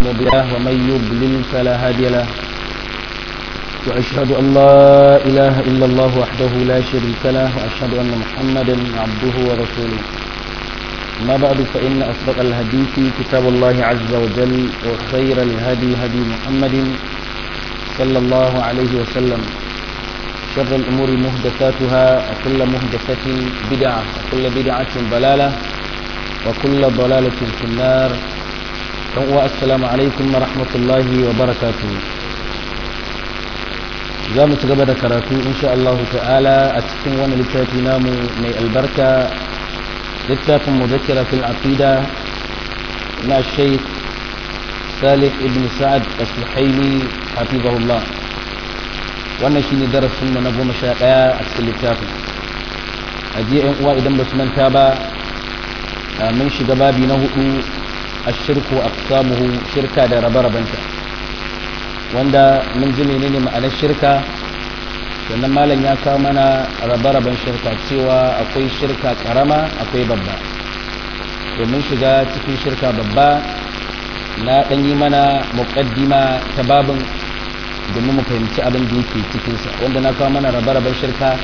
مضل له ومن يضلل فلا هادي له وأشهد أن لا إله إلا الله وحده لا شريك له وأشهد أن محمدا عبده ورسوله ما بعد فإن أصدق الحديث كتاب الله عز وجل وخير الهدي هدي محمد صلى الله عليه وسلم شر الأمور مهدثاتها وكل مهدثة بدعة وكل بدعة ضلالة وكل ضلالة في النار السلام عليكم ورحمة الله وبركاته za mu ci gaba da karatu insha Allah ta'ala a cikin wani littafi namu mai albarka littafin muzakkira fil aqida na Sheikh Salih ibn Sa'ad as-Suhaimi hafizahullah wannan shine darasin mu na goma sha ɗaya a cikin littafin a jiya yan uwa idan ba su manta ba mun shiga babi na hudu ashirku aqsamuhu shirka da rabe-rabenta wanda mun ji menene ma'anar shirka sannan malam ya kawo mana rabe-raben shirka cewa akwai shirka karama akwai babba domin shiga cikin shirka babba na ɗan yi mana muƙaddima ta babin domin mu fahimci abin da yake cikinsa wanda na kawo mana rabe-raben shirka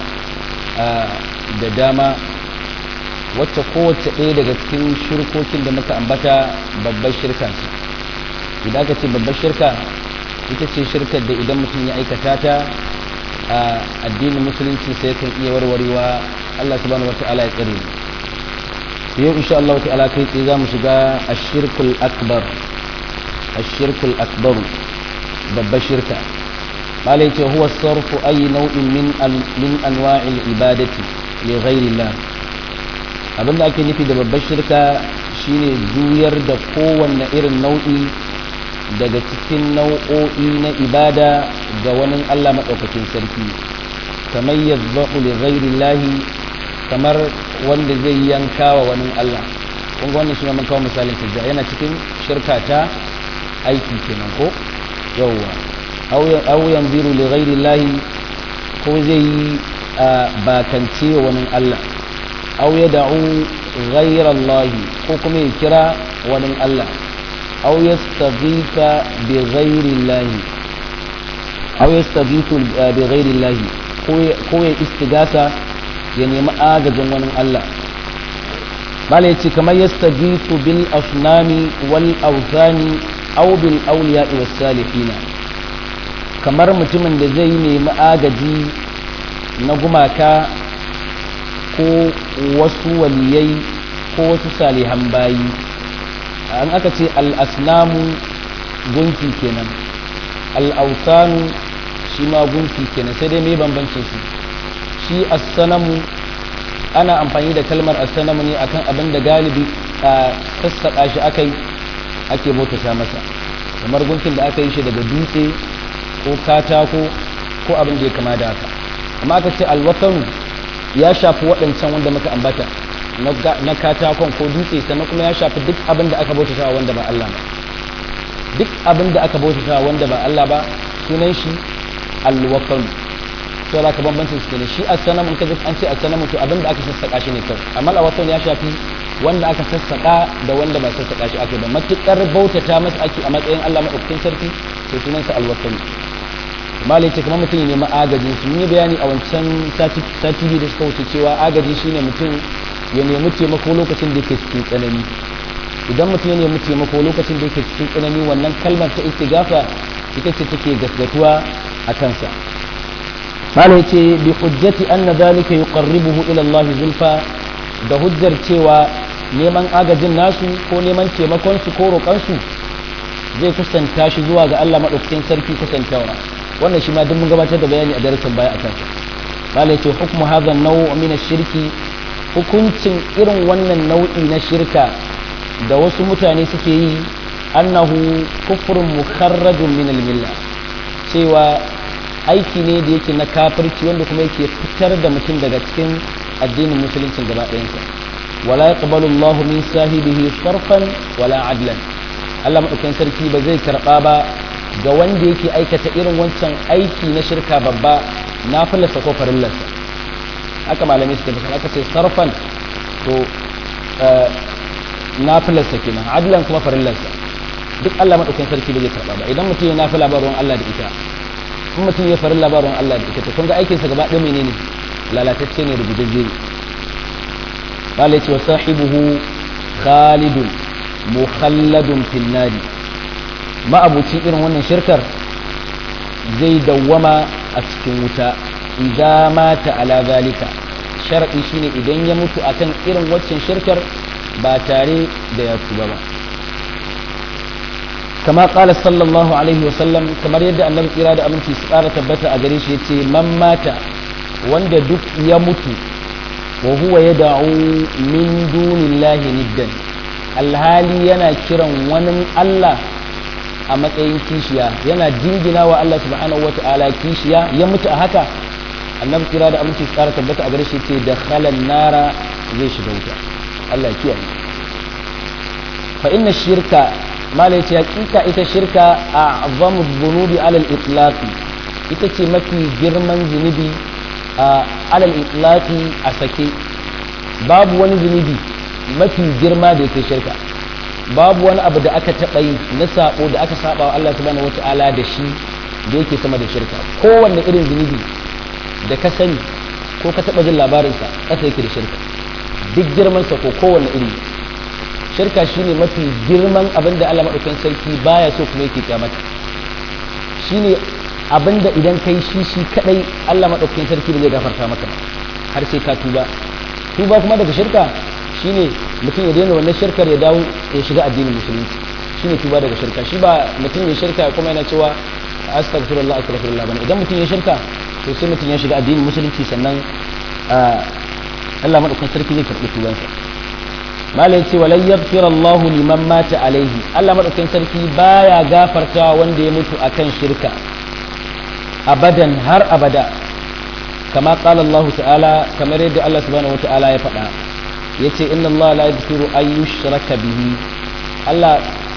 da dama wacce kowace ɗaya daga cikin shirkokin da muka ambata babbar shirka idan aka ce babbar shirka ita ce shirkar da idan mutum ya aikata ta a addinin musulunci sai kan iya warwarewa Allah subhanahu wata'ala ya tsare yau insha Allah ta'ala kai tsaye za mu shiga ashirkul akbar ashirkul akbar babbar shirka malai ce huwa sarfu ayi nau'in min min anwa'il ibadati li ghairillah abinda ake nufi da babbar shirka shine juyar da kowanne irin nau'i daga cikin nau'o'i na ibada ga wani Allah maɗaukakin sarki kamar yadda li ghairi lahi kamar wanda zai yanka wa wani Allah kun wannan shi mun kawo misalin tijja yana cikin shirka ta aiki kenan ko yawwa aw yanziru li ghairi lahi ko zai yi bakance wa wani Allah aw yad'u ghayra Allah ko kuma ya kira wani Allah أو يستغيث بغير الله أو يستغيث بغير الله ko ya istigasa ya nemi agajin wani Allah bala ya ce kamar yastaghithu bil asnami wal awthani aw bil awliya was salihina kamar mutumin da zai nemi agaji na gumaka ko wasu waliyai ko wasu salihan bayi an aka ce al'asnamu gunki kenan al'ausanu shi ma gunki kenan sai dai mai bambancin su shi assanamu ana amfani da kalmar assanamu ne akan abin da galibi a sassaƙa shi aka yi ake bautata masa kamar gunkin da aka yi shi daga dutse ko katako ko abin da ya kama da haka amma aka ce alwatanu ya shafi waɗancan wanda muka ambata na katakon ko dutse sannan kuma ya shafi duk abin da aka bautata wanda ba Allah ba duk abin da aka bautata wanda ba Allah ba sunan shi alwakan to za ka bambancin su ne shi as-sanam in ka ji an ce as-sanam to abin da aka sassaka shi ne kawai amma alwakan ya shafi wanda aka sassaka da wanda ba sassaka shi ake ba matukar bautata masa ake a matsayin Allah madaukakin sarki to sunan sa alwakan malai ce kamar mutum ne ma agajin su yi bayani a wancan sati biyu da suka wuce cewa agaji shine mutum ya nemi taimako lokacin da yake cikin tsanani idan mutum ya nemi taimako lokacin da yake cikin tsanani wannan kalmar ta istigafa ita ce take gaskatuwa a kansa mala yace bi hujjati anna zalika yuqarribuhu ila Allah zulfa da hujjar cewa neman agajin nasu ko neman taimakon su ko roƙon su zai kusanta shi zuwa ga Allah madaukakin sarki kusantawa wannan shi ma duk mun gabatar da bayani a darasin baya akan sa mala yace hukmu hadha an-naw' min ash-shirki hukuncin irin wannan nau'i na shirka da wasu mutane suke yi annahu kufrun mukharrajun min al-milla cewa aiki ne da yake na kafirci wanda kuma yake fitar da mutum daga cikin addinin musulunci gaba ɗayansa wala yaqbalu Allahu min sahibihi sarfan wala adlan Allah madaukakin sarki ba zai karba ba ga wanda yake aikata irin wancan aiki na shirka babba na fallasa ko farillarsa haka malamai suke bisa aka ce sarfan to nafilarsa kenan adlan kuma farillarsa duk Allah madaukakin sarki ba zai karba ba idan mutum ya nafi labarin Allah da ita in mutum ya farin labarin Allah da ita to kun ga aikinsa gaba ɗaya menene lalatacce ne da gudajje ne قال وصاحبه خالد مخلد في النار ما أبو irin wannan shirkar zai dawwama a cikin wuta idza mata ala zalika sharadi shine idan ya mutu akan irin waccan shirkar ba tare da ya tuba ba kama qala sallallahu alaihi wa sallam kamar yadda annabi kira da aminci su ƙara tabbata a gare shi yace man mata wanda duk ya mutu wa huwa yad'u min dunillahi niddan alhali yana kiran wani Allah a matsayin kishiya yana jingina wa Allah subhanahu wata'ala kishiya ya mutu a haka annabi kira da aminci tsara tabbata a gare shi ce da khalan nara zai shiga wuta Allah kiyaye fa inna shirka malai ce hakika ita shirka a azamu dhunubi alal itlaqi ita ce mafi girman zunubi a alal itlaqi a sake babu wani zunubi mafi girma da yake shirka babu wani abu da aka taɓa yi na sabo da aka saba wa Allah subhanahu wata'ala da shi da yake sama da shirka kowanne irin zunubi da ka sani ko ka taɓa jin labarinsa ƙasa yake da shirka duk girmansa ko kowanne iri shirka shine mafi girman abin da Allah maɗaukan sarki baya so kuma yake kyamata shine abin da idan kai shi shi kadai Allah maɗaukan sarki ba zai gafarta maka har sai ka tuba tuba kuma daga shirka shine mutum ya daina wannan shirkar ya dawo ya shiga addinin musulunci shine tuba daga shirka shi ba mutum ya shirka kuma yana cewa astaghfirullah astaghfirullah bane idan mutum ya shirka to sai mutum ya shiga addinin musulunci sannan Allah madaukakin sarki zai karɓi tubansa malai ce walan yaghfir Allah liman mata alaihi Allah madaukakin sarki baya gafarta wanda ya mutu akan shirka abadan har abada kama qala Allah ta'ala kamar yadda Allah subhanahu wata'ala ya faɗa yace inna Allah la yaghfiru an yushraka bihi Allah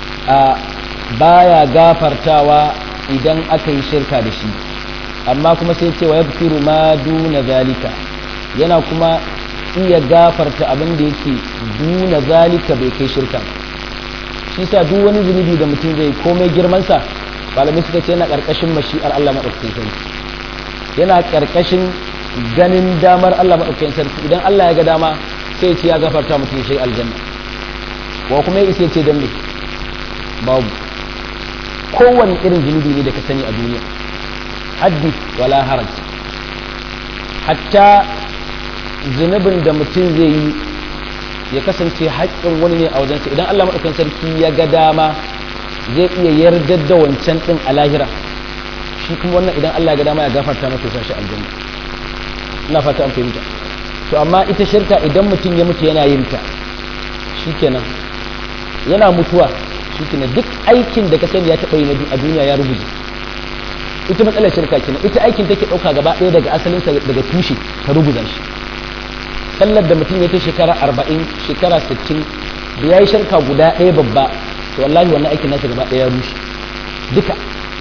baya gafartawa idan aka yi shirka da shi amma kuma sai ce wa yaghfiru ma duna zalika yana kuma iya gafarta abin da yake duna zalika bai kai shirka shi sa duk wani zunubi da mutum zai komai girman sa malamai suka ce yana karkashin mashi'ar Allah madaukakin sarki yana karkashin ganin damar Allah madaukakin sarki idan Allah ya ga dama sai ce ya gafarta mutum ya shiga aljanna wa kuma ya isa ce dan me babu kowanne irin zunubi ne da ka sani a duniya haddith wala haraj hatta zunubin da mutum zai yi ya kasance haƙƙin wani ne a wajensa idan Allah maɗaukan sarki ya ga dama zai iya yardar da wancan ɗin a lahira shi kuma wannan idan Allah ya ga dama ya gafarta masa ya shi aljanna ina fata an fahimta to amma ita shirka idan mutum ya mutu yana yin ta shikenan yana mutuwa shikenan duk aikin da ka sani ya taɓa yi a duniya ya rubuce ita matsalar shirka kenan ita aikin take ɗauka gaba ɗaya daga asalinsa daga tushe ta rubuza shi sallar da mutum ya kai shekara arba'in shekara sittin da ya yi shirka guda ɗaya babba to wallahi wannan aikin nasa gaba ɗaya ya rushe duka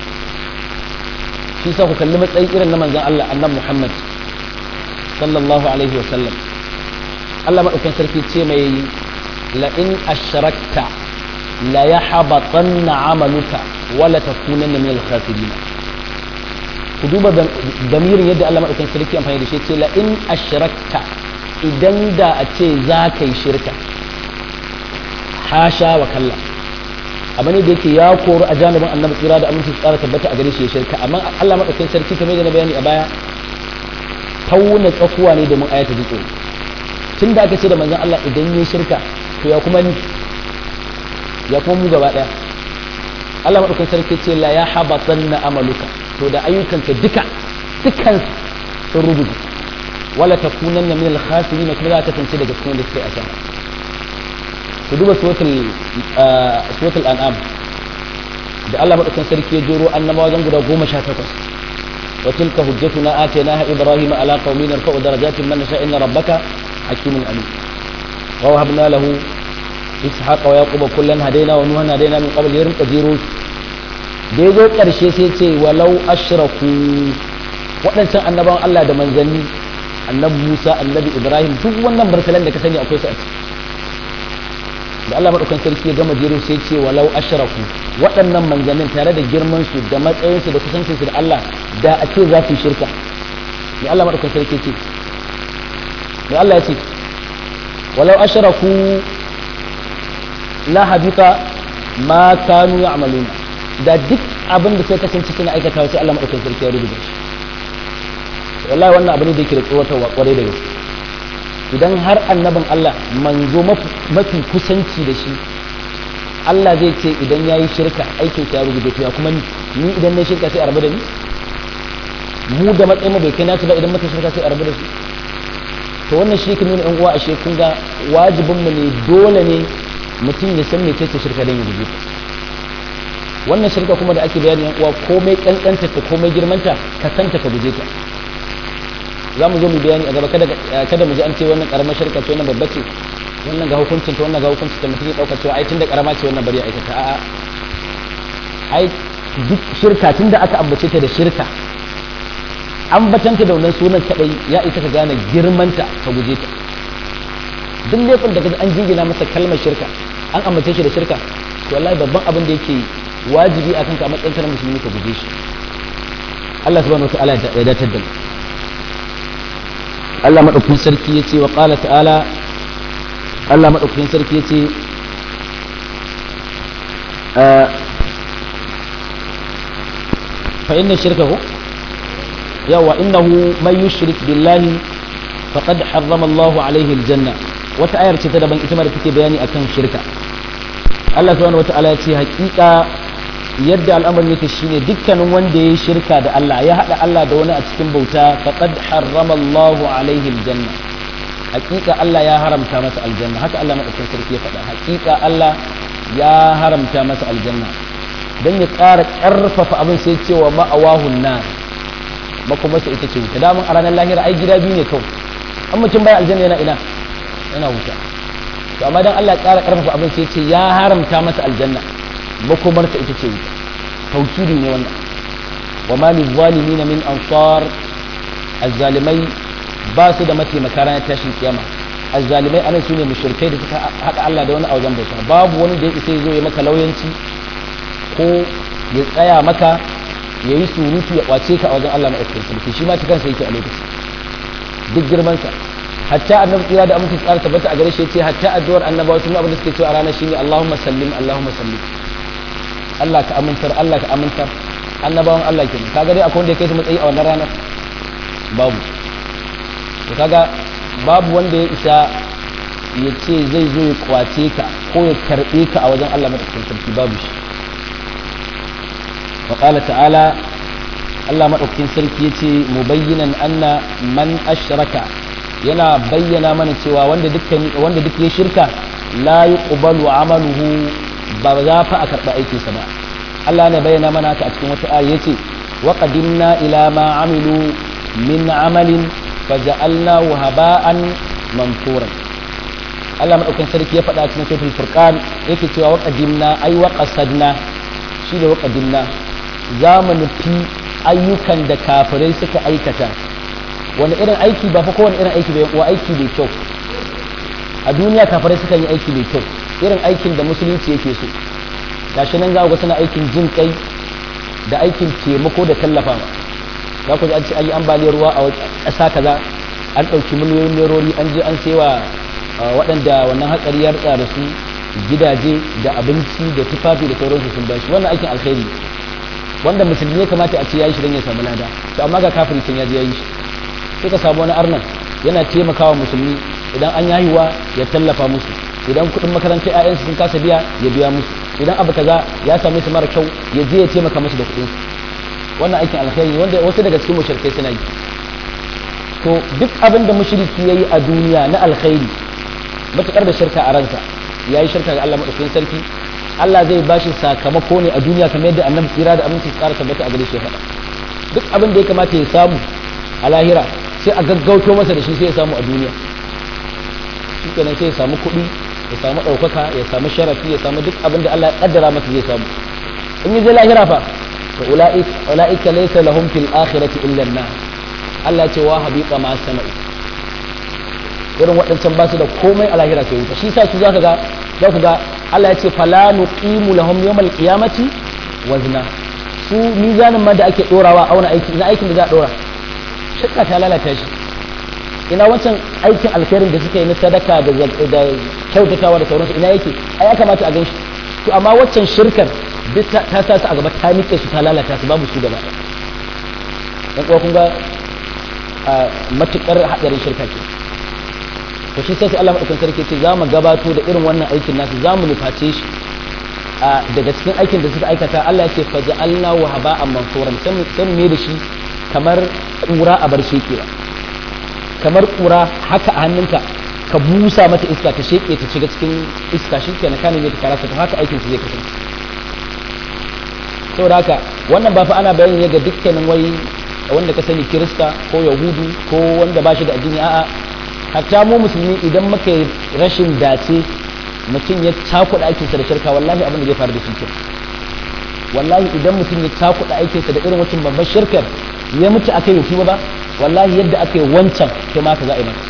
shi sa ku kalli matsayi irin na manzan Allah annan Muhammad sallallahu alaihi wa sallam Allah maɗaukan sarki ce mai la in ashrakta la yahbatanna amaluka wala takunanna min al-khasirin ku duba damirin yadda Allah maɗaukan sarki amfani da shi ce la in ashrakta idan da a ce za ka yi shirka hasha wa kalla abu ne da yake ya koru a janibin annabi tsira da aminci tsara tabbata a gare shi ya shirka amma Allah maɗaukan sarki kamar da na bayani a baya tauna tsakuwa ne domin ayata ji tsoro tun da aka ce da manzon Allah idan yi shirka to ya kuma ni ya kuma mu gaba ɗaya Allah maɗaukan sarki ce la ya habatanna amaluka to da ayyukanka duka dukansu sun rubuta wala takunanna min al-khasirin kuma za ka tance daga cikin da suke a sama ku duba suratul suratul an'am da Allah madaukakin sarki ya joro annabawa wajen guda goma sha takwas wa tilka hujjatuna atainaha ibrahima ala qaumin narfa'u darajatin man nasha inna rabbaka hakimun alim wa wahabna lahu ishaqa wa yaquba kullan hadaina wa nuhan hadaina min qabl yarin qadiru da yazo karshe sai ce walau ashraku waɗancan annabawan Allah da manzanni annabi Musa annabi Ibrahim duk wannan barkalan da ka sani akwai su a ciki da Allah madaukan sarki ya gama jero sai ce walau ashraku waɗannan manzannin tare da girman su da matsayin su da kusancin su da Allah da a ce za su shirka ne Allah madaukan sarki ce ne Allah ya ce walau ashraku la habita ma kanu ya'maluna da duk abin da sai kasance suna aikata sai Allah madaukan sarki ya rubuta shi wallahi wannan abin da yake da tsawatarwa kwarai da gaske idan har annabin Allah manzo mafi kusanci da shi Allah zai ce idan ya yi shirka aikin ya rubuta to ya kuma ni ni idan na shirka sai a rabu da ni mu da matsayin bai kai nasu ba idan muka shirka sai a rabu da su to wannan shi ke nuna yan uwa ashe kun ga wajibin mu ne dole ne mutum ya san mece ce shirka dan ya rubuta wannan shirka kuma da ake bayani yan uwa komai kankanta ta komai girmanta ka santa ka guje ta za mu zo mu bayani a gaba kada kada mu ji an ce wannan karamar shirka ce wannan babba ce wannan ga hukuncin ta wannan ga hukuncin ta mutum ya dauka cewa ai tunda karama ce wannan bari ya aikata a'a ai duk shirka tunda aka ambace ta da shirka ambatanta da wannan sunan kadai ya isa ka gane girmanta ka guje ta duk laifin da kaji an jingina masa kalmar shirka an ambace shi da shirka to wallahi babban abin da yake wajibi akan ka a matsayin ka na musulmi ka guje shi Allah subhanahu wa ta'ala ya datar da mu Allah maɗaukakin sarki ya ce wa ƙala ta'ala Allah maɗaukakin sarki ya ce fa inna shirka ko yawa innahu man yushrik billahi faqad harrama Allahu alaihi aljanna wata ayar ce ta daban ita ma da take bayani akan shirka Allah subhanahu wata'ala ya ce hakika yadda al'amarin yake shine dukkanin wanda ya yi shirka da Allah ya haɗa Allah da wani a cikin bauta faqad harrama Allahu alaihi aljanna hakika Allah ya haramta masa aljanna haka Allah madaukakin sarki ya faɗa hakika Allah ya haramta masa aljanna dan ya ƙara ƙarfafa abin sai cewa ma'awahun nar makomarsa ita ce wuta damun a ranar lahira ai gida biyu ne kawai an mutum bai aljanna yana ina yana wuta to amma dan Allah ya ƙara ƙarfafa abin sai ce ya haramta masa aljanna makomarsa ita ce wuta taukiri ne wannan wa ma lil zalimin min ansar azzalimai ba su da mataimaka ranar tashin kiyama azzalimai anan sune mushrikai da suka haɗa Allah da wani a wajen bauta babu wani da ya isa zo ya maka lauyanci ko ya tsaya maka ya yi surutu ya kwace ka a wajen Allah maɗaukakin sarki shi ma ta kansa yake a lokaci duk girmansa hatta annabi tsira da aminci tsara tabbata a gare shi yace hatta addu'ar annabawa sun abin da suke cewa a ranar shine Allahumma sallim Allahumma sallim Allah ka amintar Allah ka amintar annabawan Allah kenan kaga dai akwai wanda ya kai su matsayi a wannan ranar babu to kaga babu wanda ya isa ya ce zai zo ya kwace ka ko ya karbe ka a wajen Allah madaukakin sarki babu shi wa qala ta'ala Allah madaukakin sarki yace mubayyinan anna man ashraka yana bayyana mana cewa wanda dukkan wanda duk ya shirka la yuqbalu amaluhu ba za fa a karba aikinsa ba Allah ne bayyana mana haka a cikin wata aya yace wa qadimna ila ma amilu min amalin faja'alnahu haba'an manthura Allah madaukakin sarki ya faɗa cikin suratul furqan yake cewa wa qadimna ay wa qasadna shi da wa qadimna za mu nufi ayyukan da kafirai suka aikata wani irin aiki ba fa kowane irin aiki bai wa aiki mai kyau a duniya kafirai suka yi aiki mai kyau irin aikin da musulunci yake so gashi nan za ku ga suna aikin jin kai da aikin taimako da tallafa za ku ji an ce an yi ambaliyar ruwa a ƙasa kaza an ɗauki miliyoyin nerori an je an sewa waɗanda wannan hatsari ya rutsa da su gidaje da abinci da tufafi da sauransu sun bashi wannan aikin alkhairi wanda musulmi ya kamata a ce ya yi shi don ya samu lada to amma ga kafiri can ya je ya yi shi sai ka samu wani arnan yana taimakawa musulmi idan an yahiwa ya tallafa musu idan kuɗin makarantar 'ya'yansu sun kasa biya ya biya musu idan abu kaza ya same su mara kyau ya je ya taimaka musu da kuɗin wannan aikin alkhairi wanda wasu daga cikin mushrikai suna yi to duk abin da mushriki yayi a duniya na alkhairi matukar da shirka a ransa yayi shirka ga Allah madaukakin sarki Allah zai bashi sakamako ne a duniya kamar yadda annabi tsira da aminci tsara tabbata a gare shi faɗa duk abin da ya kamata ya samu a lahira sai a gaggauto masa da shi sai ya samu a duniya shi kenan sai ya samu kuɗi ya samu ɗaukaka ya samu sharafi ya samu duk abin da Allah ya kaddara masa zai samu in yi je lahira fa to ula'ika laysa lahum fil akhirati illa an Allah ce wa habiqa ma sana'u irin waɗancan ba su da komai a lahira sai wuta shi sa su zaka ga za ku ga Allah ya ce fala nuqimu lahum yawmal qiyamati wazna su mizanin ma da ake dorawa auna aiki ina aikin da za a dora shirka ta lalata shi ina wancan aikin alkhairin da suka yi na sadaka da da kyautatawa da sauransu ina yake ai ya kamata a gan shi to amma waccan shirkar duk ta sa su a gaba ta nike su ta lalata su babu su gaba dan kuwa kun ga matukar hadarin shirka ce to shi sai Allah madaukakin sarki ce za mu gabato da irin wannan aikin nasu za mu nuface shi daga cikin aikin da suka aikata Allah ya ce faja'alna wa haba'an mansuran sai mu da shi kamar kura a bar shekewa kamar kura haka a hannunka ka busa mata iska ta sheke ta shiga cikin iska shi kenan kana ne ta karasa to haka aikin su zai kasance saboda haka wannan ba fa ana bayani ne ga dukkanin wai wanda ka sani kirista ko yahudu ko wanda ba shi da addini a'a hatta mu musulmi idan muka yi rashin dace mutum ya cakuɗa aikinsa da shirka wallahi abin da zai faru da shi wallahi idan mutum ya cakuɗa aikinsa da irin wancan babban shirkar ya mutu aka yi ba wallahi yadda aka yi wancan to ma ka za a yi masa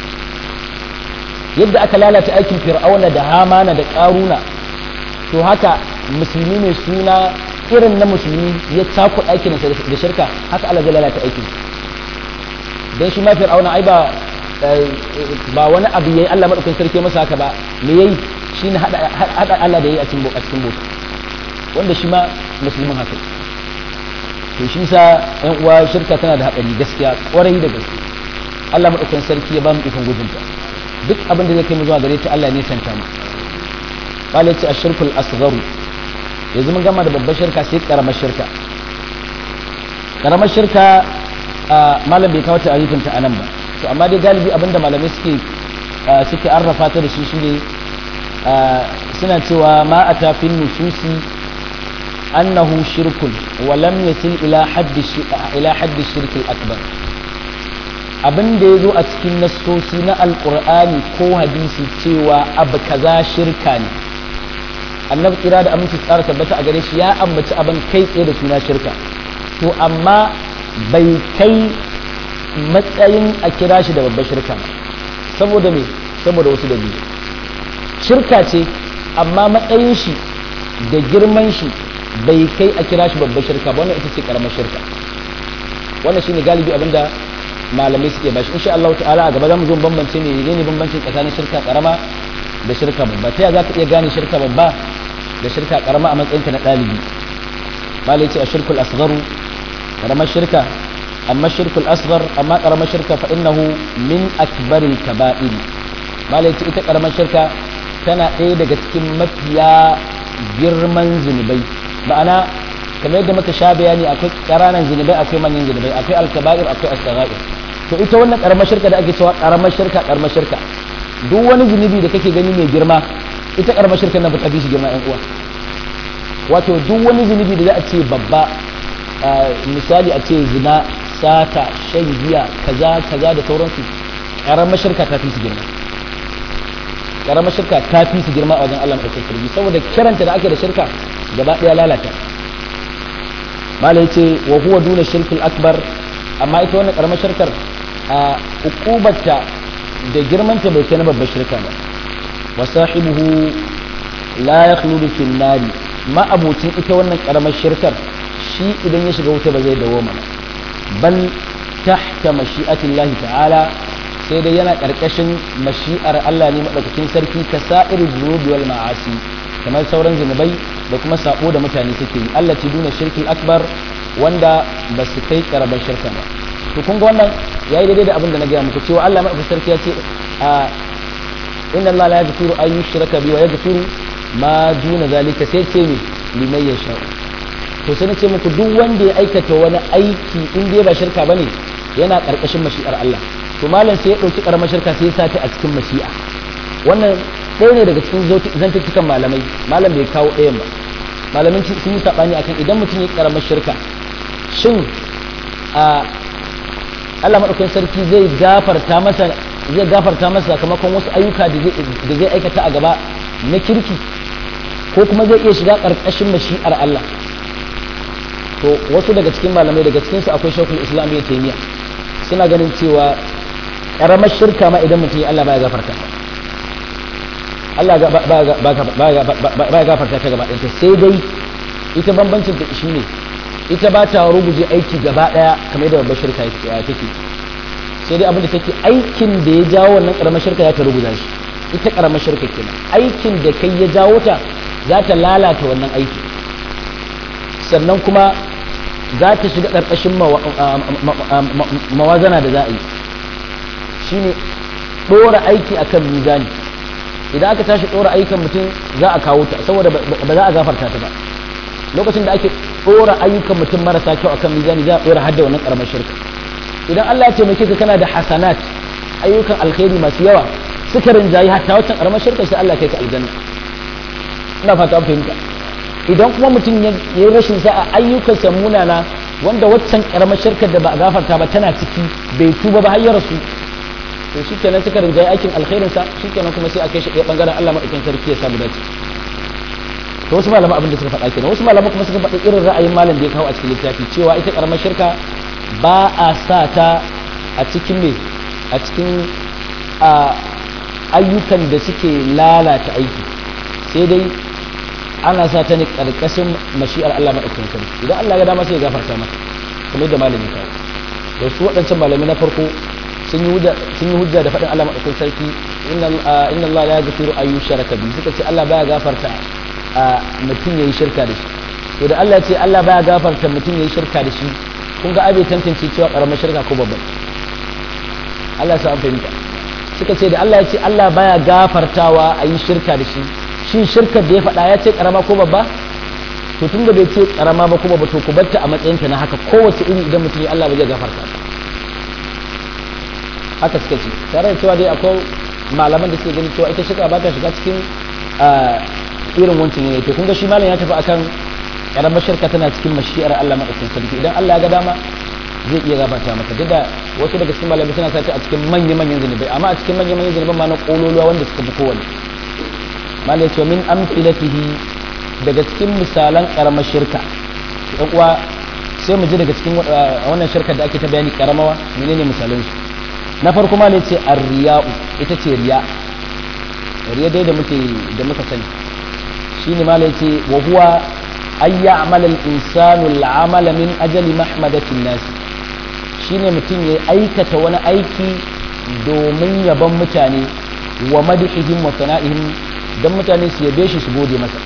yadda aka lalata aikin fir'auna da hamana da ƙaruna to haka musulmi mai suna irin na musulmi ya cakuɗa aikinsa da shirka haka Allah zai lalata aikin dan shi ma fir'auna ai ba ba wani abu yayi Allah madaukakin sarki masa haka ba me yayi shine hada hada Allah da yayi a cikin a cikin bota wanda shi ma musulmin haka to shi sa ɗan uwa shirka tana da haɗari gaskiya ƙwarai da gaske Allah madaukakin sarki ya ba mu ikon gujinta duk abin da zai kai mu zuwa gare ta Allah ne santa mu qala ce ashirkul asghar yanzu mun gama da babbar shirka sai karamar shirka karamar shirka malam bai kawo ta ta anan ba to amma dai galibi abinda malamai suke suke arrafa ta da shi shine suna cewa ma a tafin nususi annahu shirkun wa lam yasil ila haddi ila haddi shirkil akbar abin da ya zo a cikin nassosi na alkur'ani ko hadisi cewa abu kaza shirka ne annabi kira da aminci tsara tabbata a gare shi ya ambaci abin kai tsaye da suna shirka to amma bai kai matsayin a kira shi da babbar shirka saboda me saboda wasu dalilai shirka ce amma matsayin shi da girman shi bai kai a kira shi babbar shirka ba wannan ita ce karamar shirka wannan shine galibi abinda malamai suke bashi insha Allah ta'ala a gaba zamu zo bambance ne ne bambancin tsakanin shirka karama da shirka babba ta za ka iya gane shirka babba da shirka karama a matsayinka na ɗalibi malai ce a shirkul asgharu karamar shirka amma shirkul asghar amma karamar shirka fa innahu min akbaril kaba'ir malai ce ita karamar shirka tana ɗaya daga cikin mafiya girman zunubai ma'ana kamar yadda muka sha bayani akwai ƙaranan zunubai akwai manyan zunubai akwai alkaba'ir akwai as to ita wannan karamar shirka da ake cewa karamar shirka karamar shirka duk wani zunubi da kake gani mai girma ita karamar shirka nan ba ta fi shi girma yan uwa wato duk wani zunubi da za a ce babba misali a ce zina sata shan giya kaza kaza da sauransu karamar shirka ta fi su girma karamar shirka ta fi su girma a wajen Allah mai sarki saboda kiranta da ake da shirka gaba daya lalata mala yace wa huwa duna shirkil akbar amma ita wannan karamar shirkar a ukubarta da girmanta bai kai na babbar shirka ba wa sahibuhu la yakhludu fil nari ma abocin ita wannan karamar shirkar shi idan ya shiga wuta ba zai dawo mana bal tahta mashi'atillahi ta'ala sai dai yana karkashin mashi'ar Allah ne madaukakin sarki ka sa'ir dhunubi wal ma'asi kamar sauran zunubai da kuma sabo da mutane suke yi Allah ti duna shirkil akbar wanda ba su kai karamar shirka ba to kun ga wannan yayi daidai da abin da na gaya muku cewa Allah madaukakin sarki ya ce a inna Allah la yaghfiru an yushraka bi wa yaghfiru ma duna zalika sai ce ne liman yasha to sai ce muku duk wanda ya aikata wani aiki in dai ba shirka bane yana karkashin mashi'ar Allah to malam sai ya dauki karamar shirka sai ya sa ta a cikin mashi'a wannan ɗaya ne daga cikin zantuttukan malamai malam bai kawo ɗayan ba malamin sun yi saɓani akan idan mutum ya karamar shirka shin a Allah maɗaukakin sarki zai gafarta masa zai gafarta masa sakamakon wasu ayyuka da zai aikata a gaba na kirki ko kuma zai iya shiga ƙarƙashin mashi'ar Allah to wasu daga cikin malamai daga cikin su akwai shekul islam ya taimiya suna ganin cewa ƙaramar shirka ma idan mutum ya Allah baya gafarta Allah ba ya gafarta ta gaba ɗaya sai dai ita bambancin ta shi ne ita ba ta ruguje aiki gaba ɗaya kamar yadda babbar shirka take sai dai abin da take aikin da ya jawo wannan karamar shirka ya ta ruguza shi ita karamar shirka kenan aikin da kai ya jawo ta za ta lalata wannan aiki sannan kuma za ta shiga ƙarƙashin mawazana da za a yi shine ɗora aiki akan mizani idan aka tashi ɗora ayyukan mutum za a kawo ta saboda ba za a gafarta ta ba lokacin da ake ɗora ayyukan mutum marasa kyau akan mizani za a ɗora hadda wannan ƙaramar shirka idan Allah ya taimake ka kana da hasanat ayyukan alkhairi masu yawa suka rinjayi hatta wancan ƙaramar shirka sai Allah kai ka aljanna ina fata an fahimta idan kuma mutum ya yi rashin sa'a ayyukansa munana wanda waccan ƙaramar shirkar da ba a gafarta ba tana ciki bai tuba ba har ya rasu to shi kenan suka rinjaye aikin alkhairinsa shi kenan kuma sai a kai shi ɗaya ɓangaren Allah maɗaukin sarki ya samu dace to wasu malama abin da suka faɗa kenan wasu malama kuma suka faɗi irin ra'ayin malam da ya kawo a cikin littafi cewa ita ƙaramar shirka ba a sa ta a cikin me a cikin ayyukan da suke lalata aiki sai dai ana sa ta ne ƙarƙashin mashi'ar Allah maɗaukin sarki idan Allah ya dama sai ya gafarta mata kamar yadda malam ya kawo da su waɗancan malami na farko sun yi hujja da faɗin Allah maɗaukin sarki inna Allah ya gafiru ayu sharaka bi suka ce Allah baya gafarta a mutum yayi shirka da shi to da Allah ya ce Allah baya gafarta mutum yayi shirka da shi kun ga abe tantance cewa karamar shirka ko babban Allah ya sa an fahimta suka ce da Allah ya ce Allah baya gafartawa a yi shirka da shi shin shirkar da ya faɗa ya ce karama ko babba to tun da bai ce karama ba ko babba to ku barta a matsayinta na haka kowace iri idan mutum ya Allah ba zai gafarta haka suka ce tare da cewa dai akwai malaman da suke gani cewa ita shirka ba ta shiga cikin irin wancan ne to kun ga shi malam ya tafi akan karamar shirka tana cikin mashi'ar Allah madaukakin sarki idan Allah ya ga dama zai iya gabata maka duk da wasu daga cikin malamai suna sace a cikin manya manyan zunubai amma a cikin manya manyan zunuban ma na kololuwa wanda suka fi kowanne malam ya ce min amfilatihi daga cikin misalan karamar shirka dan uwa sai mu ji daga cikin wannan shirkar da ake ta bayani karamawa menene misalan su na farko ma ne ce arriya'u ita ce riya riya dai da muke da muka sani shine ma ne ce wa huwa ay ya'mal al-insanu al-amala min ajali mahmadati an-nas shine mutum ya aikata wani aiki domin yaban mutane wa madhihim wa sana'ihim dan mutane su yabe shi su gode masa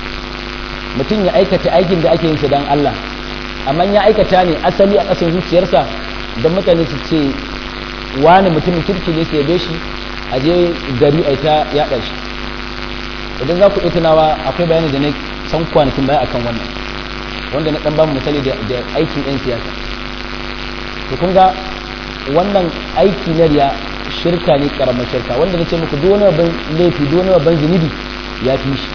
mutum ya aikata aikin da ake yin sa dan Allah amma ya aikata ne asali a ƙasar zuciyarsa dan mutane su ce wani mutumin kirki ne sai shi a je gari a ta yaɗa shi idan za ku iya tunawa akwai bayani da na san kwanakin baya akan wannan wanda na ɗan ba misali da aikin 'yan siyasa to kun ga wannan aiki na riya shirka ne karamar shirka wanda na ce muku duk wani babban laifi duk wani babban zunubi ya fi shi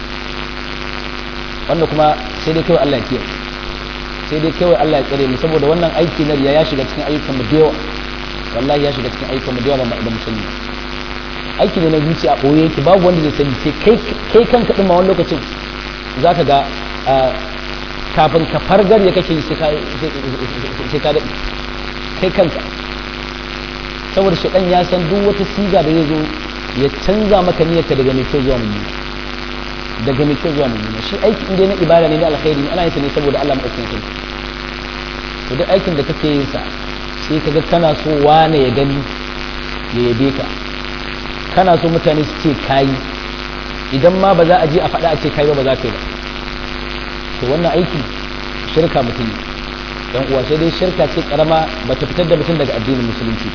wanda kuma sai dai kawai Allah ya kiyaye sai dai kawai Allah ya tsare mu saboda wannan aiki na riya ya shiga cikin ayyukan mu da yawa wallahi ya shiga cikin ayyukan mu da yawa ba mu sani aiki ne na zuciya a ɓoye yake babu wanda zai sani sai kai kanka ɗin ma wani lokacin za ka ga kafin ka fargar ya kake sai ka daɗi kai kanka saboda shaɗan ya san duk wata siga da zai zo ya canza maka niyyarka daga mai kyau zuwa mummuna daga mai kyau zuwa mummuna shi aiki inda na ibada ne na alkhairi ana yin sa ne saboda Allah maɗaukakin sarki to duk aikin da kake yin sa sai kaga kana so wane ya gani ya yabe ka kana so mutane su ce kayi idan ma ba za a je a faɗa a ce kayi ba ba za ka yi ba to wannan aiki shirka mutum dan uwa sai dai shirka ce karama ba ta fitar da mutum daga addinin musulunci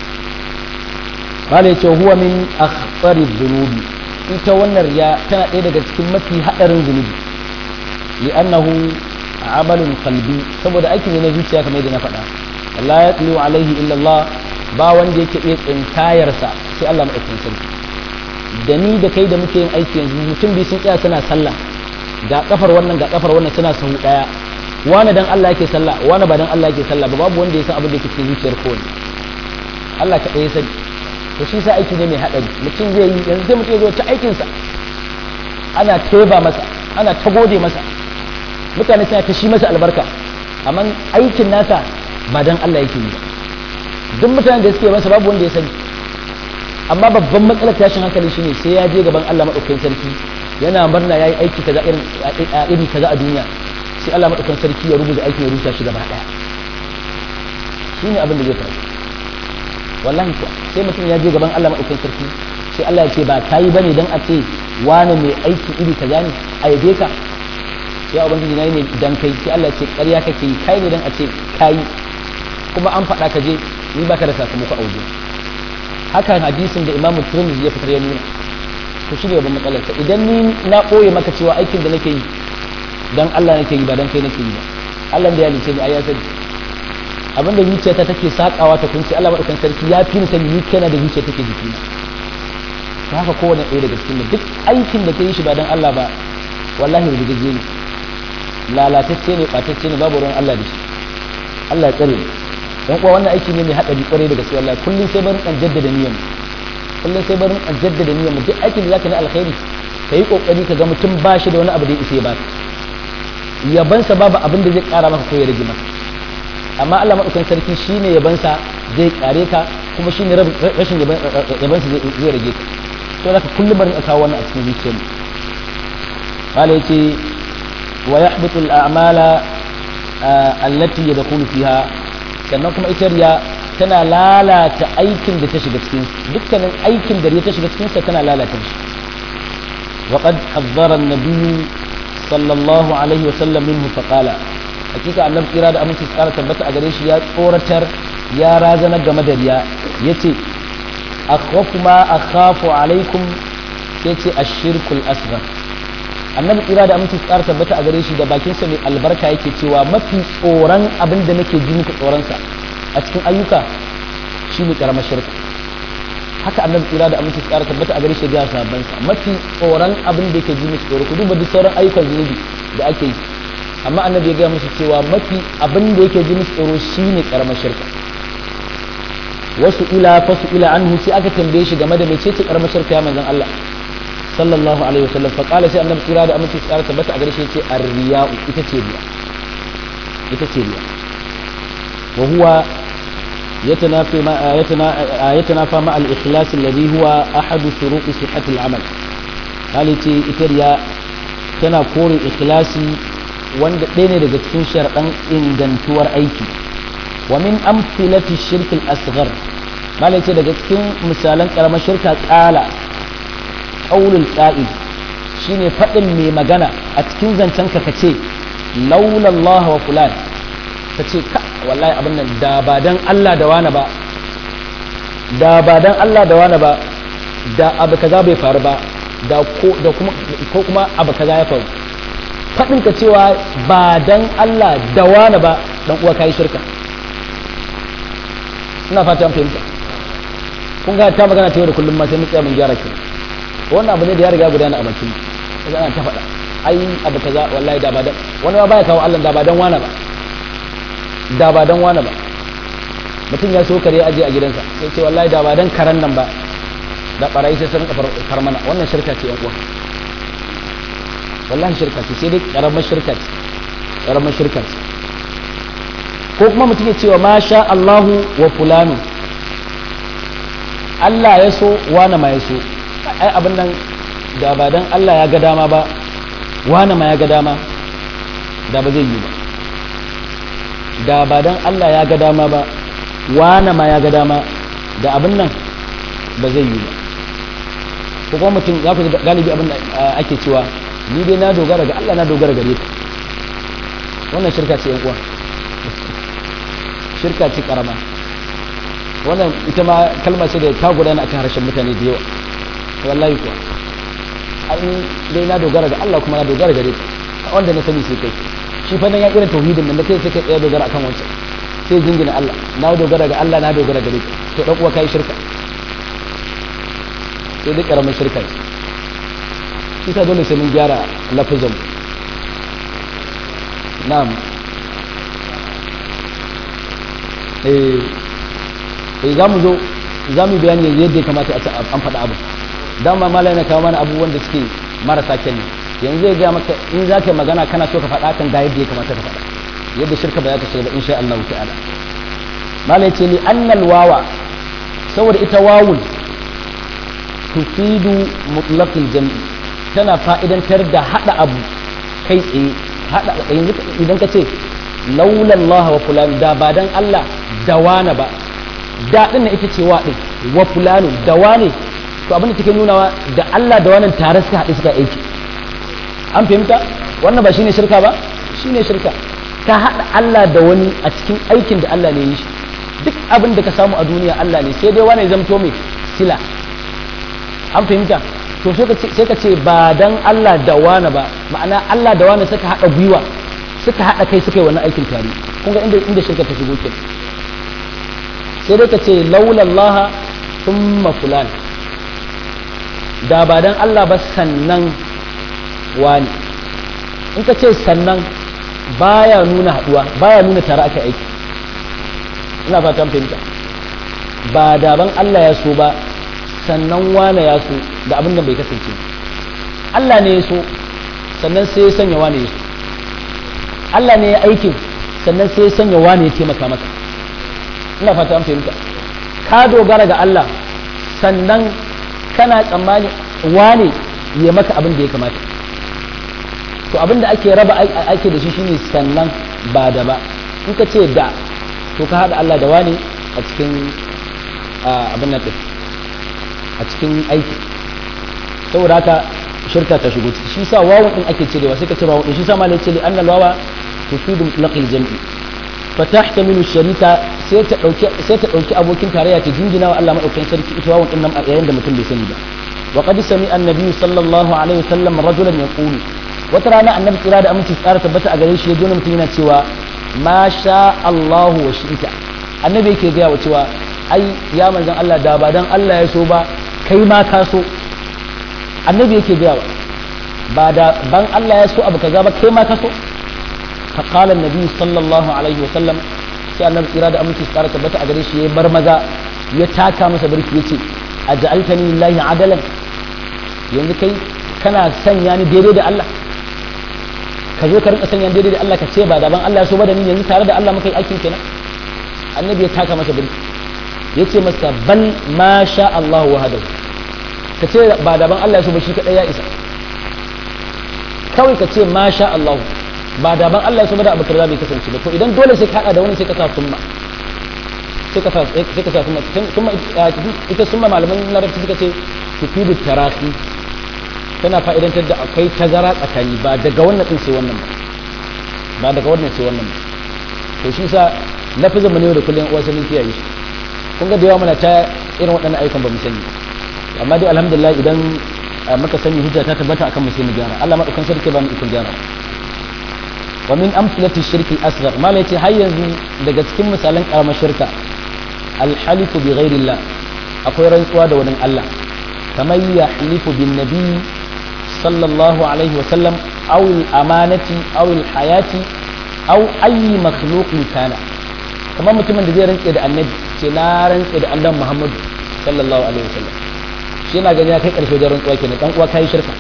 mala yace huwa min akhbari dhunubi ita wannan riya tana ɗaya daga cikin mafi haɗarin zunubi li'annahu amalun qalbi saboda aiki ne na zuciya kamar yadda na faɗa Allah ya tliyu alaihi illa Allah ba wanda yake iya tsinkayarsa sai Allah maɗaukakin sarki da ni da kai da muke yin aiki yanzu mutum biyu sun tsaya suna sallah ga kafar wannan ga kafar wannan suna sahu daya wani dan Allah yake sallah wani ba dan Allah yake sallah ba babu wanda ya san abin da yake cikin zuciyar kowanne Allah ka ɗaya sani to shi sa aiki ne mai haɗari mutum zai yi yanzu sai mutum ya zo ta aikinsa ana teba masa ana ta gode masa mutane suna ta shi masa albarka amma aikin nasa ba dan Allah yake yi ba duk mutanen da suke masa babu wanda ya sani amma babban matsalar tashin hankali shine sai ya je gaban Allah madaukakin sarki yana murna yayi aiki kaza irin iri kaza a duniya sai Allah madaukakin sarki ya rubuta aikin ya rusa shi gaba daya shine abin da zai faru wallahi kuwa sai mutum ya je gaban Allah madaukakin sarki sai Allah ya ce ba kayi bane dan a ce wani mai aiki iri kaza ne a yabe ka ya ubangiji na yi ne dan kai sai Allah ya ce ƙarya kake yi kai ne dan a ce kayi kuma an faɗa ka je ni baka da sakamako a waje haka hadisin da imamu turmizi ya fitar ya nuna to shi ne babban matsalar ka idan ni na ɓoye maka cewa aikin da nake yi dan Allah nake yi ba dan kai nake yi ba Allah da ya lice ni ai ya sani abin da zuciyata take sakawa ta kunci Allah madaukakin sarki ya fi ni sani ni kana da zuciya take jikina to haka kowane ɗaya daga cikin duk aikin da ka yi shi ba dan Allah ba wallahi rubuce ne lalatacce ne ɓatacce ne babu ruwan Allah da shi Allah ya tsare dan kuwa wannan aiki ne mai haɗari kwarai da gaske wallahi kullum sai barin an jaddada niyyar kullum sai barin an jaddada niyyar duk aikin da zaka na alkhairi ka yi kokari ka ga mutum ba shi da wani abu da ya isa ya baka yabansa babu abin da zai kara maka ko ya rage maka amma Allah madaukakin sarki shine yabansa zai kare ka kuma shine rashin yabansa zai rage ka to zaka kullum barin a kawo wannan a cikin zuciyar mu qala yace wa yahbitu al-a'mala allati yadkhulu fiha sannan kuma ita riya tana lalata aikin da ta shiga cikin dukkanin aikin da riya ta shiga cikin sa tana lalata shi wa qad hazzara an-nabiy sallallahu alaihi wa sallam minhu fa qala hakika annabi kira da aminci tsara tabbata a gare shi ya tsoratar ya razana game da riya yace akhwafu ma akhafu alaikum yace ash-shirkul asghar annabi kira da aminci tsara tabbata a gare shi da bakin sa mai albarka yake cewa mafi tsoron abin da nake ji muku tsoron sa a cikin ayyuka shine karamar shirka haka annabi kira da aminci tsara tabbata a gare shi ga sabban sa mafi tsoron abin da yake ji musu tsoro ku duba duk sauran ayyukan zunubi da ake yi amma annabi ya ga musu cewa mafi abin da yake ji musu tsoro shine karamar shirka wasu ila fasu ila anhu sai aka tambaye shi game da mecece karamar shirka ya manzon Allah sallallahu alaihi wasallam fa qala sai annabi kira da aminci tsara tabbata a gare shi yace ar-riya'u ita ce riya ita ce riya wa huwa يتنافى مع يتنافى مع الإخلاص الذي هو أحد شروط صحة العمل هالتي إتريا tana kore ikhlasi wanda ɗaya ne daga cikin sharɗan ingantuwar aiki wa min amfilati shirkil asghar malai ce daga cikin misalan karamar shirka tsala qaulul qa'id shine faɗin mai magana a cikin zancen ka kace laula Allah wa fulan kace ka wallahi abin nan da ba dan Allah da wani ba da ba dan Allah da wani ba da abu kaza bai faru ba da ko da kuma ko kuma abu kaza ya faru faɗin ka cewa ba dan Allah da wani ba dan uwa kai shirka ina fata an fahimta kun ga ta magana ta yau da kullum ma sai mu tsaya mun gyara ki wannan abu ne da ya riga gudana a bakin kaga ana ta faɗa ai abu kaza wallahi da ba dan wani ma baya kawo Allah da ba dan wani ba da ba dan wani ba mutum ya so kare aje a gidansa sai ce wallahi da ba dan karan nan ba da barayi sai sun kafar karmana wannan shirka ce yan uwa wallahi shirka ce sai dai karamar shirka ce karamar shirka ce ko kuma mutum ya cewa masha Allahu wa fulanu Allah ya so wani ma ya so ai abin nan da ba dan Allah ya ga dama ba wani ma ya ga dama da ba zai yi ba da ba dan Allah ya ga dama ba wani ma ya ga dama da abin nan ba zai yi ba ko kuma mutum ya ku galibi abin da ake cewa ni dai na dogara ga Allah na dogara gare ka wannan shirka ce uwa shirka ce karama wannan ita ma kalma ce da ta gudana akan harshen mutane da yawa wallahi kuwa ai dai na dogara ga Allah kuma na dogara gare ka wanda na sani sai kai shi fa nan ya irin tauhidin nan da kai sai kai tsaya dogara akan wancan sai jingina Allah na dogara ga Allah na dogara gare ka to dan uwa kai shirka sai dai karamin shirka ce shi ta dole sai mun gyara lafazin na'am eh eh za mu zo za mu bayani yadda ya kamata an faɗa abu dama malai na kawo mana abubuwan da suke marasa kyan ne yanzu zai gaya maka in za ka yi magana kana so ka faɗa kan ga yadda ya kamata ka faɗa yadda shirka ba za ta shiga ba insha Allah ta'ala malai ce li annal wawa saboda ita wawun tufidu mutlaqil jam'i tana fa'idantar da hada abu kai tsaye hada yanzu idan ka ce laula Allah wa fulan da ba dan Allah da wane ba da din ita ce wa din wa fulanu da wane to abin da take nunawa da Allah da wannan tare suka haɗu suka aiki an fahimta wannan ba shine shirka ba shine shirka ka haɗa Allah da wani a cikin aikin da Allah ne yi shi duk abin da ka samu a duniya Allah ne sai dai wani zamto mai sila an fahimta to sai ka ce ba dan Allah da wani ba ma'ana Allah da wani suka haɗa gwiwa suka haɗa kai suka yi wannan aikin tare kun ga inda inda shirka ta shigo kenan sai dai ka ce laulallaha thumma fulan da ba dan Allah ba sannan wani in ka ce sannan baya nuna haduwa baya nuna tare aka aiki ina fatan fahimta ba daban Allah ya so ba sannan wane ya so da abin da bai kasance Allah ne ya so sannan sai ya sanya wane ya so Allah ne ya aikin sannan sai ya sanya wane ya taimaka maka ina fatan fahimta ka dogara ga Allah sannan kana tsammani wane ya maka abin da ya kamata to abin da ake raba ake da shi shine sannan ba da ba in ka ce da to ka haɗa Allah da wani a cikin abin nan a cikin aiki saboda haka shirka ta shigo shi sa wawan din ake cirewa sai ka cire wawan din shi sa malai ce li annal wawa tufidu mutlaqil jam'i fa tahtamilu sharika sai ta dauki sai ta dauki abokin tarayya ta jingina wa Allah madaukakin sarki ita wawan din nan yayin da mutum bai sani ba wa qad sami annabi sallallahu alaihi wasallam rajulan yaqulu wata rana annabi tsira da aminci tsara tabbata a gare shi ya jona mutum yana cewa ma sha Allahu wa shi'ita annabi yake gaya wa cewa ai ya manzan Allah da ba dan Allah ya so ba kai ma ka so annabi yake gaya wa ba da ban Allah ya so abu kaza ba kai ma ka so fa qala annabi sallallahu alaihi wa sallam sai annabi tsira da aminci tsara tabbata a gare shi ya bar maza ya taka masa birki yace aj'altani lillahi adalan yanzu kai kana sanya ni daidai da Allah ka zo ka rinka sanya daidai da Allah ka ce ba daban Allah so ba da ni yanzu tare da Allah muka yi aikin kenan annabi ya taka masa birki ya ce masa bal ma sha Allah wahadahu ka ce ba daban Allah so ba shi kadai ya isa kawai ka ce ma sha Allah ba daban Allah so ba da abu kaza bai kasance ba to idan dole sai ka hada da wani sai ka sa summa sai ka sa sai ka sa summa summa ita summa malaman larabci suka ce tufidu tarahi tana fa'idantar da akwai tazara tsakani ba daga wannan din sai wannan ba ba daga wannan sai wannan ba to shi sa lafizin mu ne da kullum uwa sanin kiyaye shi kun ga da yawa muna ta irin waɗannan ayyukan ba mu sani amma dai alhamdulillah idan muka sani hujja ta tabbata akan mu sai mu gyara Allah madaukan sarki ba mu ikon gyara wa min amsalati shirki asghar mala yace har yanzu daga cikin misalan karamar shirka alhalifu bi ghairillah akwai rantsuwa da wani Allah kamar yahlifu bin nabi صلى الله عليه وسلم أو الأمانة أو الحياة أو أي مخلوق كان كما متمن da zai rantse da annabi ce na rantse da annabi Muhammad sallallahu alaihi wasallam shi yana gani ya kai karshe da rantsuwa kenan dan uwa kai shirka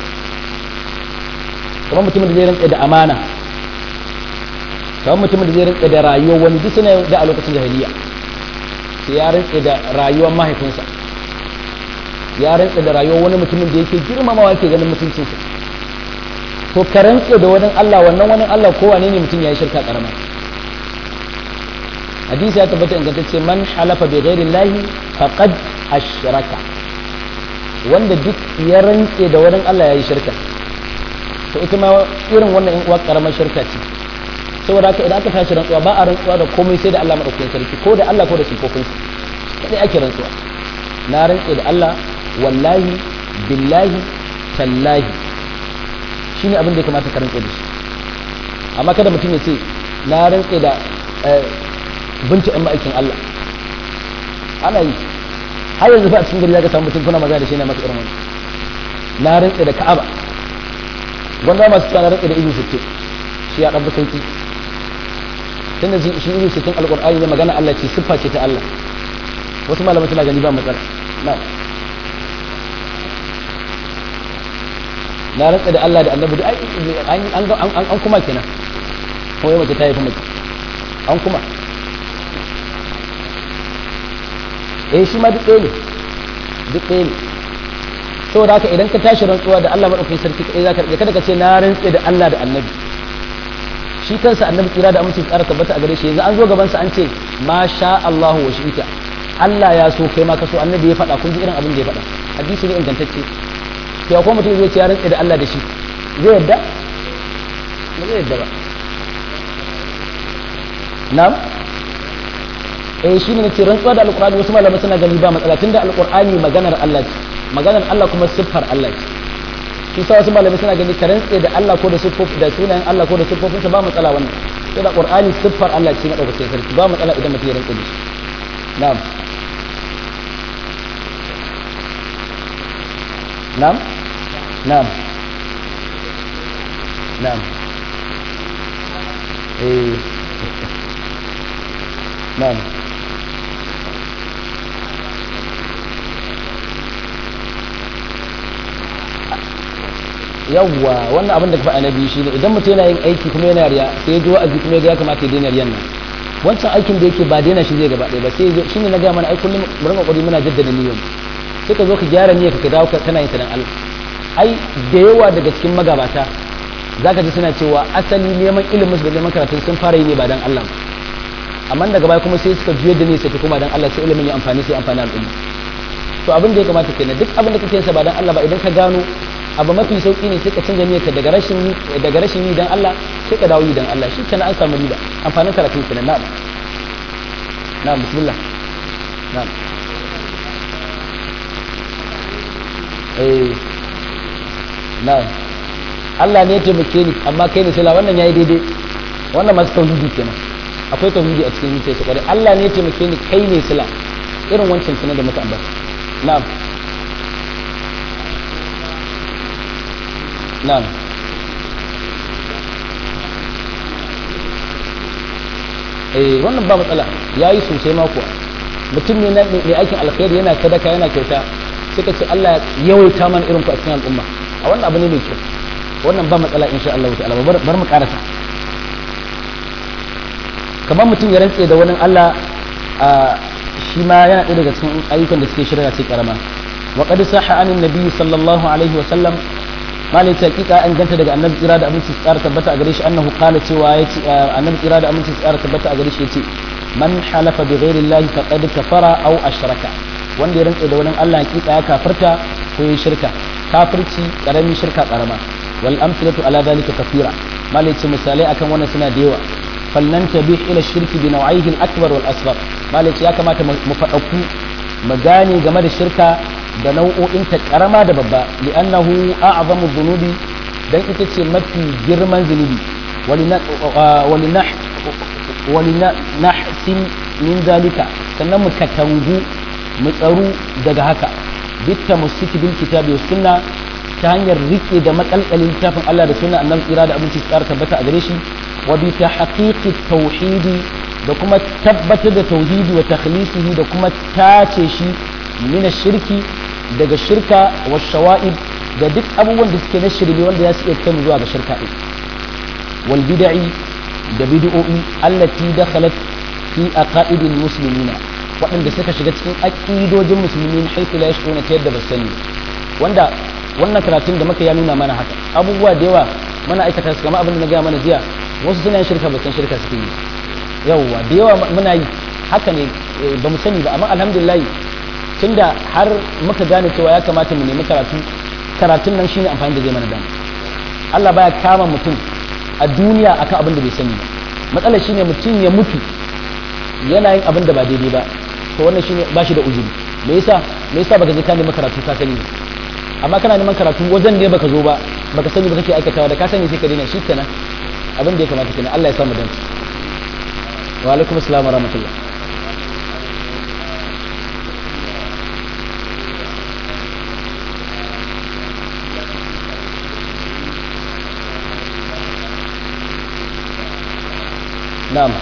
kamar mutumin da zai rantse da amana kamar mutumin da zai rantse da rayuwar wani duk suna da a lokacin jahiliya sai ya rantse da rayuwar mahaifinsa ya rantsa da rayuwar wani mutumin da yake girmamawa yake ganin mutuncinsa to ka rantsa da wani Allah wannan wani Allah ko wane ne mutum ya yi shirka karama hadisi ya tabbata ingantacce man halafa bi ghairi llahi faqad ashraka wanda duk ya rantse da wani Allah ya yi shirka to ita ma irin wannan in uwa karamar shirka ce saboda haka idan aka tashi rantsuwa ba a rantsuwa da komai sai da Allah madaukakin sarki ko da Allah ko da sifofinsa kadai ake rantsuwa na rantse da Allah wallahi billahi tallahi shi ne abin da ya kamata ka rantse da shi amma kada mutum ya ce na rantse da binta ɗan ma'aikin Allah ana yi har yanzu fa a cikin gari za ka samu mutum kuna maza da shi na maka irin wani na rantse da ka'aba gwanda masu cewa na rantse da izu sittin shi ya ɗan sauki tunda shi izu sittin alƙur'ani ne magana Allah ce siffa ce ta Allah wasu malamai suna gani ba matsala na na rantsa da Allah da annabi da an kuma kenan kuma mace ta yi kuma an kuma eh shi ma duk ɗaya ne duk ɗaya ne saboda haka idan ka tashi rantsuwa da Allah madaukakin sarki kai zaka rike kada ka ce na rantse da Allah da annabi shi kansa annabi kira da amincin ƙara tabbata a gare shi yanzu an zo gaban sa an ce ma sha Allahu wa shi'ita Allah ya so kai ma ka so annabi ya faɗa kun ji irin abin da ya faɗa hadisi ne ingantacce to akwai mutum zai ce ya rantse da Allah da shi zai yadda ba zai yadda ba na'am eh shi ne ce rantsuwa da alqur'ani wasu malamai suna gani ba matsala tunda alqur'ani maganar Allah ce maganar Allah kuma siffar Allah ce shi sa wasu malamai suna gani ka rantse da Allah ko da siffofi da sunayen Allah ko da siffofinsa ba matsala wannan sai da qur'ani siffar Allah ce madaukakin sarki ba matsala idan mutum ya rantse da shi na'am na'am na'am na'am eh na'am yawwa wannan abin da ka faɗa na biyu shine idan mutum yana yin aiki kuma yana riya sai ya ji wa'azi kuma ya kamata ya daina riyan nan wancan aikin da yake ba daina shi zai gaba ɗaya ba sai shine na gaya mana ai kullum mu rinka kokari muna jaddada niyyar sai ka zo ka gyara niyyar ka dawo kana yin ta dan Allah ai da yawa daga cikin magabata zaka ji suna cewa asali neman ilimin su da neman karatun sun fara yi ne ba dan Allah amma daga baya kuma sai suka juyar da ne sai kuma dan Allah sai ilimin ya amfani sai amfani al'umma to abin da ya kamata kenan duk abin da kake yin sa ba dan Allah ba idan ka gano abu mafi sauki ne sai ka canza niyyarka daga rashin daga rashin yi dan Allah sai ka dawo yi dan Allah shi kenan an samu riba amfanin karatun kenan na'am na'am bismillah na'am eh na'am Allah ne ya taimake ni amma kai ne sala wannan yayi daidai wannan masu tauhidi kenan akwai tauhidi a cikin zuciya su kare Allah ne ya taimake ni kai ne sala irin wancan sunan da muka ambata na'am na'am eh wannan ba matsala yayi sosai ma kuwa mutum ne na mai aikin alkhairi yana sadaka yana kyauta sai ka ce Allah ya yawaita mana irin ku a cikin al'umma a wannan abu ne mai kyau wannan ba matsala insha Allah ta'ala bar mu karasa kamar mutum ya rantse da wani Allah a shi ma yana ɗaya daga cikin ayyukan da suke shirya sai karama wa qad sahha anin nabiyyi sallallahu alaihi wa sallam malai ta hakika an ganta daga annabi tsira da aminci tsara tabbata a gare shi annahu qala cewa yace annabi tsira da aminci tsara tabbata a gare shi yace man halafa bi ghairi llahi faqad kafara aw ashraka wanda ya rantsa da wani Allah hakika ya kafirta ko ya shirka kafirci karami shirka karama wal amsalatu ala dhalika kathira malai ce misalai akan wannan suna da yawa fallan tabih ila shirki bi naw'ihi al-akbar wal asghar malai ce ya kamata mu faɗaku mu gane game da shirka da nau'o'in ta karama da babba li'annahu a'zamu dhunubi dan ita ce mafi girman zunubi walinahsin min zalika sannan mu katangu mu tsaru daga haka bitta musiki bil kitabi was sunna ta hanyar rike da makalkalin littafin Allah da sunna annabi tsira da abinci tsara tabbata a gare shi wa bi tahqiqi tauhidi da kuma tabbatar da tauhidi wa takhlisihi da kuma tace shi min shirki daga shirka wa shawa'ib da duk abubuwan da suke na shirme wanda ya su iya kai zuwa ga shirka din wal bid'i da bid'o'i allati dakhalat fi aqaidil muslimina waɗanda suka shiga cikin aqidojin musulmi haifu la yashkuna ta yadda ba sani wanda wannan karatun da muka ya nuna mana haka abubuwa da yawa muna aikata su kamar abin da na gaya mana jiya wasu suna yin shirka ba san shirka suke yi yawwa da yawa muna yi haka ne ba mu sani ba amma alhamdulillah tunda har muka gane cewa ya kamata mu nemi karatu karatun nan shine amfani da zai mana dama Allah baya kama mutum a duniya akan abin da bai sani ba matsalar shine mutum ya mutu yana yin abin da ba daidai ba to wannan shine ba shi da uzuri me yasa me yasa baka je ka nemi karatu ka sani amma kana neman karatu wajen ne baka zo ba baka sani ba kake aikatawa da ka sani sai ka daina shi kenan abin da ya kamata kenan Allah ya samu dan wa alaikum assalam wa rahmatullah na'am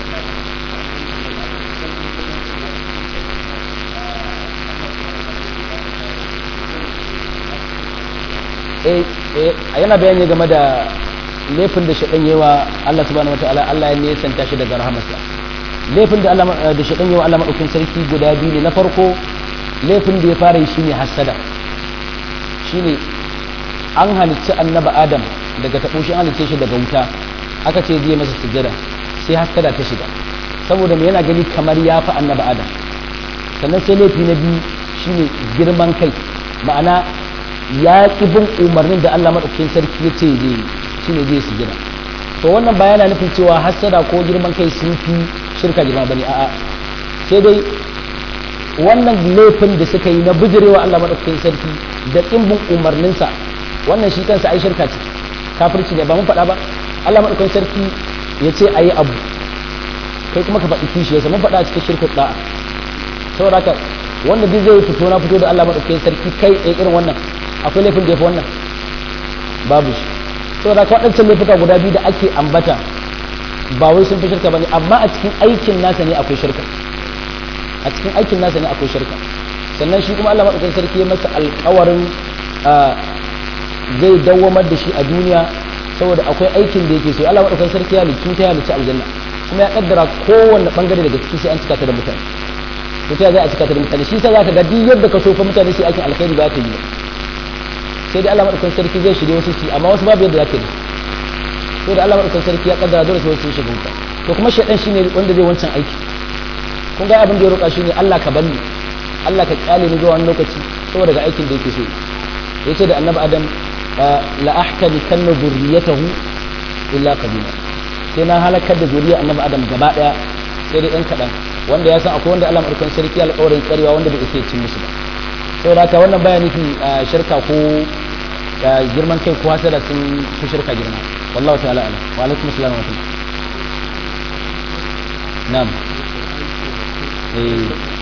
yana bayani game da laifin da shaɗan yawa Allah subhanahu wa ta'ala Allah ya nesanta shi daga rahamarsa laifin da Allah da shaɗan yawa Allah maɗaukin sarki guda biyu ne na farko laifin da ya fara yi shine hasada shine an halicci annaba adam daga taɓo shi an halicce shi daga wuta aka ce zai masa sujjada sai haskada ta shiga saboda me yana gani kamar ya fi annaba adam sannan sai laifi na biyu shine girman kai ma'ana ya ƙi bin umarnin da Allah maɗaukakin sarki ya ce zai shine zai sujjada to wannan ba yana nufin cewa hassada ko girman kai sun fi shirka girma bane a'a sai dai wannan laifin da suka yi na bijirewa Allah maɗaukakin sarki da ƙin bin umarninsa wannan shi kansa ai shirka ce kafirci ne ba mun faɗa ba Allah maɗaukakin sarki ya ce a yi abu kai kuma ka faɗi kishi yasa mun faɗa a cikin shirkar da'a saboda haka wanda duk zai fito na fito da Allah maɗaukakin sarki kai tsaye irin wannan akwai laifin da ya fi wannan babu shi saboda haka waɗancan laifuka guda biyu da ake ambata ba wai sun fi shirka ba ne amma a cikin aikin nasa ne akwai shirka a cikin aikin nasa ne akwai shirka sannan shi kuma Allah maɗaukakin sarki ya masa alƙawarin zai dawwamar da shi a duniya saboda akwai aikin da yake so Allah maɗaukakin sarki ya halicci ta halicci aljanna kuma ya kaddara kowanne bangare daga ciki sai an cika ta da mutane to ta za a cika ta da mutane shi sa zaka ga duk yadda ka so fa mutane sai aikin alkhairi ba ta yi ba sai dai Allah maɗaukakin sarki zai shirye wasu ci amma wasu babu yadda zaka yi to da Allah maɗaukakin sarki ya kaddara dole sai wasu shiga wuta to kuma shaidan shine wanda zai wancan aiki kun ga abin da ya roƙa shine Allah ka banni Allah ka kyale ni zuwa wani lokaci saboda ga aikin da yake so yace da annabi adam la ahtani kanna zurriyatahu illa qalila sai na halakar da zuriya annabi adam gaba daya sai dai ɗan kaɗan wanda ya san akwai wanda Allah madaukakin sarki alƙawarin tsarewa wanda bai isa cin musu ba saboda haka wannan baya nufi shirka ko girman kai ko hasada sun fi shirka girma wallahu ta'ala ala wa alaikum assalam wa rahmatullah na'am eh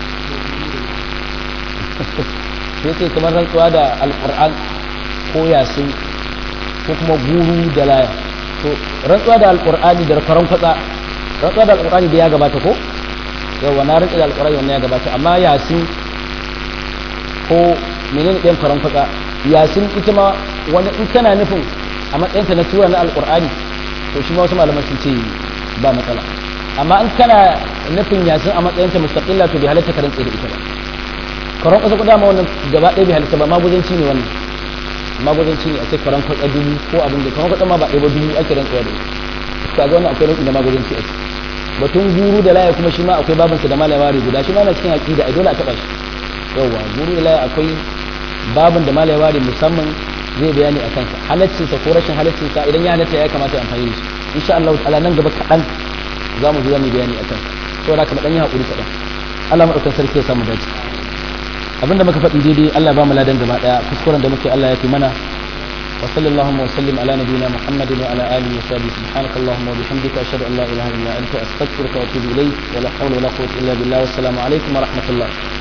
sai ce kamar rantsuwa da alƙur'an ko yasin ko kuma guru da laya to rantsuwa da alƙur'ani da faran kwatsa rantsuwa da alƙur'ani da ya gabata ko yawa na rantsuwa da alƙur'ani wannan ya gabata amma yasin ko menene ɗayan faran kwatsa yasin ita ma wani in kana nufin a matsayinta na tura na alƙur'ani to shi ma wasu malaman sun ce ba matsala amma in kana nufin yasin a matsayinta mustaqilla to bai halatta ka rantsa da ita ba karon ƙasa kuda ma wannan gaba ɗaya bai halitta ba maguzanci ne wannan maguzanci ne a ce karon kwatsa dubu ko abin da karon kwatsa ma ba ɗaya ba dubu ake rantsuwa da ita ga wannan akwai rantsi da maguzanci a ciki batun guru da laya kuma shi ma akwai babansa da malaya ware guda shi ma na cikin aƙida a dole a taɓa shi yawwa guru da laya akwai babin da malaya ware musamman zai bayani a kansa halaccinsa ko rashin halaccinsa idan ya halatta ya kamata amfani da shi insha Allah ta'ala nan gaba kaɗan za mu zo za mu bayani a kansa saboda haka ɗan yi haƙuri kaɗan Allah maɗaukar sarki ya samu dace abinda muka faɗi daidai Allah ba mu ladan gaba daya kuskuren da muke Allah ya fi mana wa sallallahu wa sallim ala nabiyyina muhammadin wa ala alihi wa sahbihi subhanaka allahumma wa bihamdika ashhadu an la ilaha illa anta astaghfiruka wa atubu ilayk wa la hawla wa la quwwata illa billah wa assalamu alaikum wa rahmatullah